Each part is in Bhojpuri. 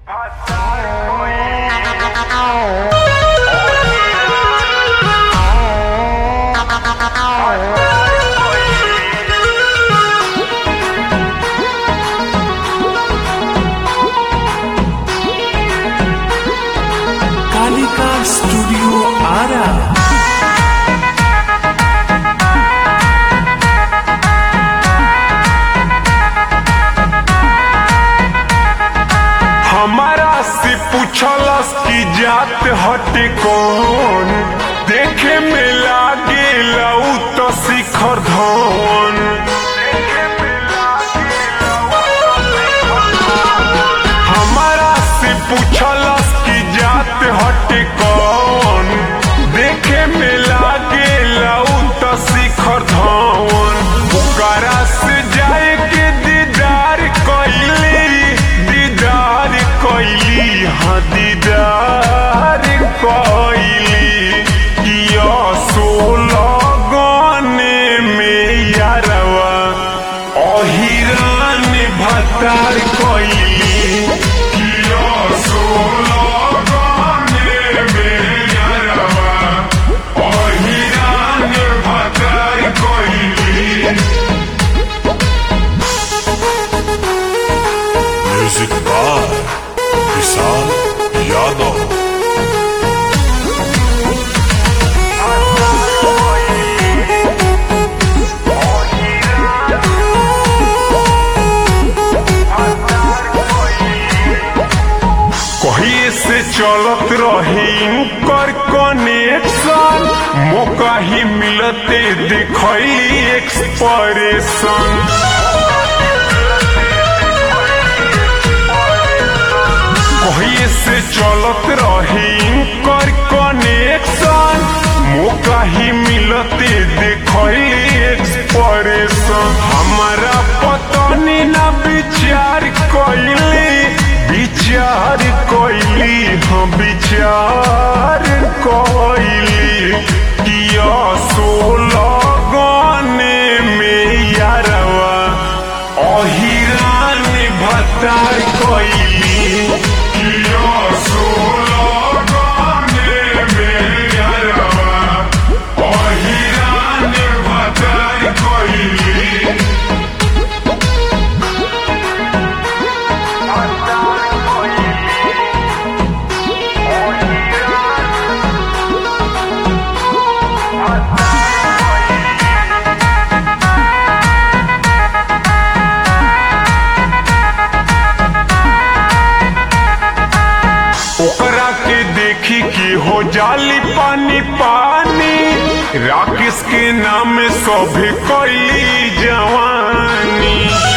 कालिका स्टूडियो आरा हमारा से पूछलस कि जात हटे कौन देखे में लागे लऊ तो शिखर धवन हमारा से पूछलस कि जात हटे कौन देखे में लागे लऊ तो शिखर धवन ओकरा से जाए के दीदार कैली दीदार कैली हाँ दीदार कैली किया सोलह गाने में यारवा अहिरान भतार कैली किया सोलह गाने में यारवा अहिरान भतार कैली म्यूजिक बाय विशाल यादव कहिए से चलत रही इनकर कनेक्शन मौका ही मिलते दिखैली एक्सप्रेशन कहिए से चलत रही इनकर कनेक्शन मौका ही मिलते दिखैली एक्सप्रेशन हमारा पतनी ना विचार कैली विचार कैली हम विचार कैली किया सोलह गाने में यारवा अहिरान भतार कैली किया सोलह गाने में यारवा अहिरान भतार कैली ओकरा के देखी कि हो जाली पानी पानी राकेश के नाम सभे कैली जवानी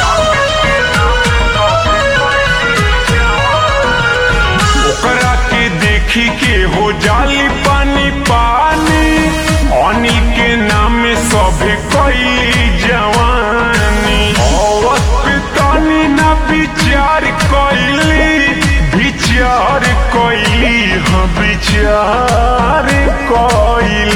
ओकरा के देखी के हो जाली पानी पानी अनिल के नाम सभे कैली जवानी अवत पे तनी ना विचार कैली विचार कैली हाँ विचार कैली